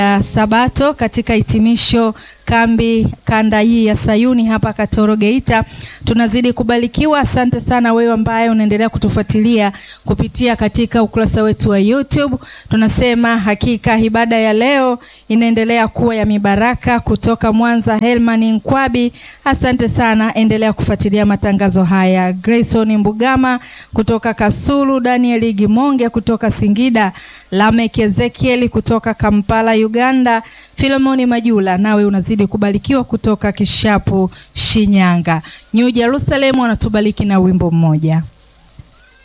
ya Sabato katika hitimisho kambi kanda hii ya Sayuni hapa Katoro Geita. Tunazidi kubarikiwa. Asante sana wewe ambaye unaendelea kutufuatilia kupitia katika ukurasa wetu wa YouTube. Tunasema hakika ibada ya leo inaendelea kuwa ya mibaraka. Kutoka Mwanza, Helman Nkwabi, asante sana, endelea kufuatilia matangazo haya. Grayson Mbugama kutoka Kasulu, Daniel Gimonge kutoka Singida, Lamek Ezekiel kutoka Kampala, Uganda, Filemoni Majula, nawe unazidi kubarikiwa kutoka Kishapu, Shinyanga. New Jerusalem wanatubariki na wimbo mmoja.